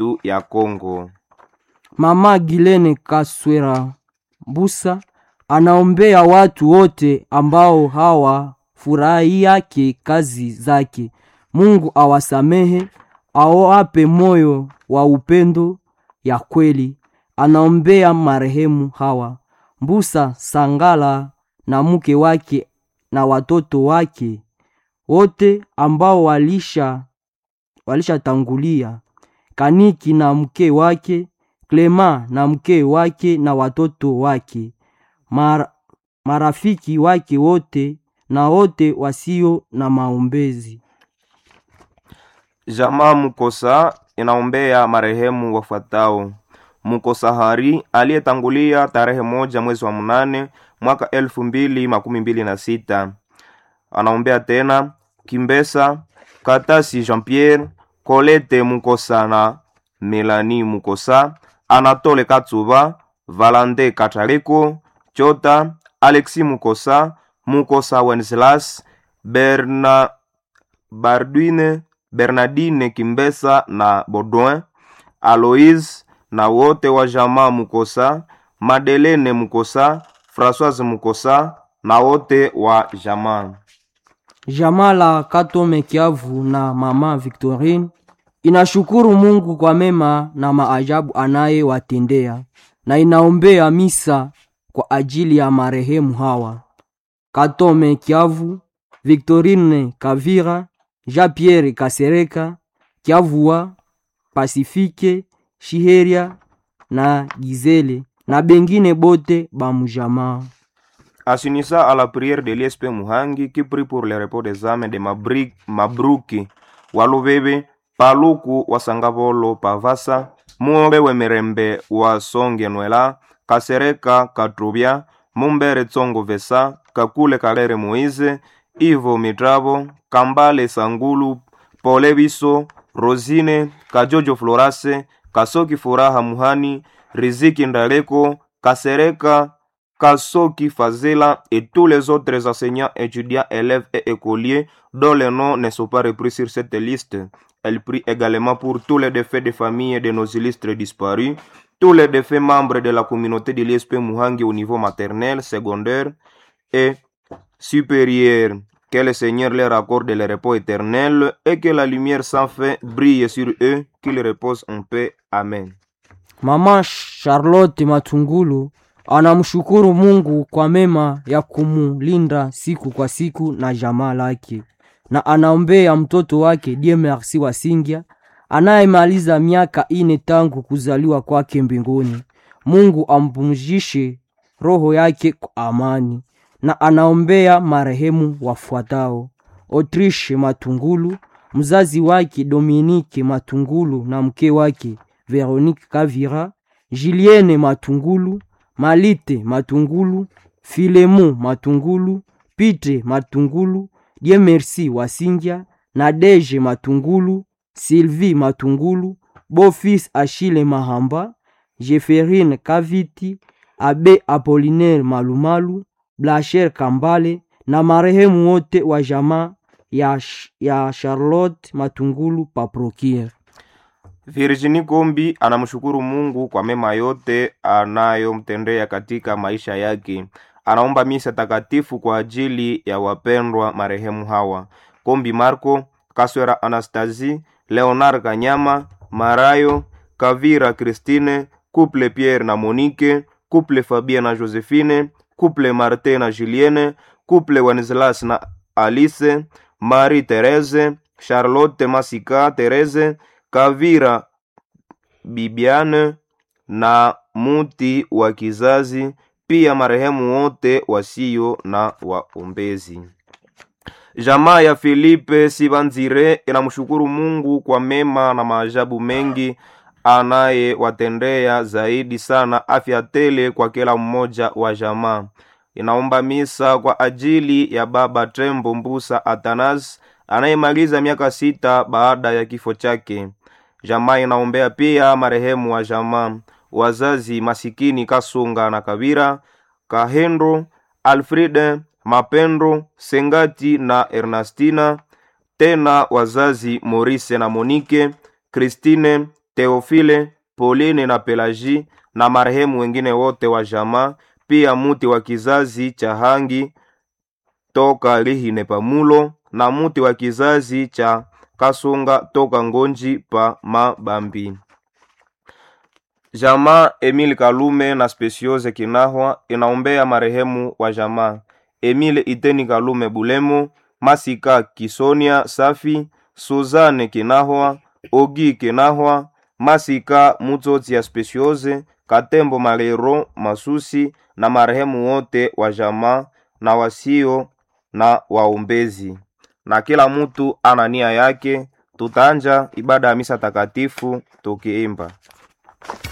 yetu ya Kongo. Mama Gilene Kaswera Mbusa anaombea watu wote ambao hawafurahi yake kazi zake. Mungu awasamehe, awape moyo wa upendo ya kweli. Anaombea marehemu hawa Mbusa Sangala na mke wake na watoto wake wote ambao walisha walishatangulia, Kaniki na mke wake, Klema na mke wake na watoto wake, Mar, marafiki wake wote na wote wasio na maombezi. Jamaa Mukosa inaombea marehemu wafuatao: Mukosa Hari aliyetangulia tarehe moja mwezi wa mnane mwaka elfu mbili makumi mbili na sita. Anaombea tena Kimbesa Katasi Jean Pierre, Colette Mukosa na Melanie Mukosa, Anatole Katsuba, Valande Katareko, Chota, Alexis Mukosa, Mukosa Wenceslas, Berna Bardwine, Bernardine Kimbesa na Baudouin, Aloise na wote wa jamaa Mukosa, Madelene Mukosa, Françoise Mukosa na wote wa jamaa. Jamaa la Katome Kiavu na mama Victorine inashukuru Mungu kwa mema na maajabu anayewatendea na inaombea misa kwa ajili ya marehemu hawa: Katome Kiavu, Victorine Kavira, Jean-Pierre Kasereka, Kiavua, Pasifike, Shiheria na Gizele na bengine bote bamujamaa. Assinissa à la prière de l'ISP Muhangi qui prie pour le repos des âmes de Mabri- Mabruki Walubebe Paluku Wasangavolo Pavasa Mumbe Wemerembe wa Songe Nwela Kasereka Katrubia Mumbere Tsongo Vesa Kakule Kalere Moise Ivo Mitravo Kambale Sangulu Pole Biso Rosine Kajojo Florase Kasoki Furaha Muhani Riziki Ndaleko Kasereka Kasoki Fazela et tous les autres enseignants, étudiants, élèves et écoliers dont les noms ne sont pas repris sur cette liste. Elle prie également pour tous les défaits de famille de nos illustres disparus, tous les défaits membres de la communauté de l'ISP Muhangi au niveau maternel, secondaire et supérieur. Que le Seigneur leur accorde le repos éternel et que la lumière sans fin brille sur eux, qu'ils reposent en paix. Amen. Mama Charlotte Matungulu anamshukuru Mungu kwa mema ya kumulinda siku kwa siku na jamaa lake, na anaombea mtoto wake Dieu Merci Wasingya anayemaliza miaka ine tangu kuzaliwa kwake mbinguni. Mungu ampumzishe roho yake kwa amani, na anaombea marehemu wafuatao: Autriche Matungulu, mzazi wake Dominique Matungulu na mke wake Veronique Kavira, Julienne Matungulu, Malite Matungulu, Filemo Matungulu, Pite Matungulu, Dieu Merci Wasingya, Nadege Matungulu, Sylvie Matungulu, Beau-fils Achille Mahamba, Jeferine Kaviti, Abe Apollinaire Malumalu, Blacher Kambale na marehemu wote wa jamaa ya, Sh- ya Charlotte Matungulu Paprokir. Virginie Kombi anamshukuru Mungu kwa mema yote anayomtendea katika maisha yake. Anaomba misa takatifu kwa ajili ya wapendwa marehemu hawa: Kombi Marco, Kaswera Anastasie, Leonard Kanyama, Marayo, Kavira Christine, Couple Pierre na Monique, Couple Fabien na Josephine, Couple Martin na Julienne, Couple Wenceslas na Alice, Marie Therese, Charlotte Masika Therese, Kavira Bibiane na muti wa kizazi, pia marehemu wote wasio na waombezi. Jamaa ya Filipe Sibanzire inamshukuru Mungu kwa mema na maajabu mengi anayewatendea, zaidi sana afya tele kwa kila mmoja wa jamaa. Inaomba misa kwa ajili ya baba Tembo Mbusa Atanas anayemaliza miaka sita baada ya kifo chake. Jamaa inaombea pia marehemu wa jamaa, wazazi masikini Kasunga na Kabira, Kahendo, Alfride, Mapendo, Sengati na Ernastina, tena wazazi Morise na Monike, Christine, Teofile, Pauline na Pelagie na marehemu wengine wote wa jamaa, pia muti wa kizazi cha Hangi toka Lihine Pamulo na muti wa kizazi cha Kasunga toka Ngonji pa Mabambi. Jamaa Emile Kalume na Speciose Kinahwa inaombea marehemu wa jamaa Emile Iteni Kalume Bulemo, Masika Kisonia Safi, Suzanne Kinahwa, Ogi Kinahwa, Masika Mutsotsi ya Speciose, Katembo Malero Masusi na marehemu wote wa jamaa na wasio na waombezi. Na kila mtu ana nia yake. Tutaanja ibada ya misa takatifu tukiimba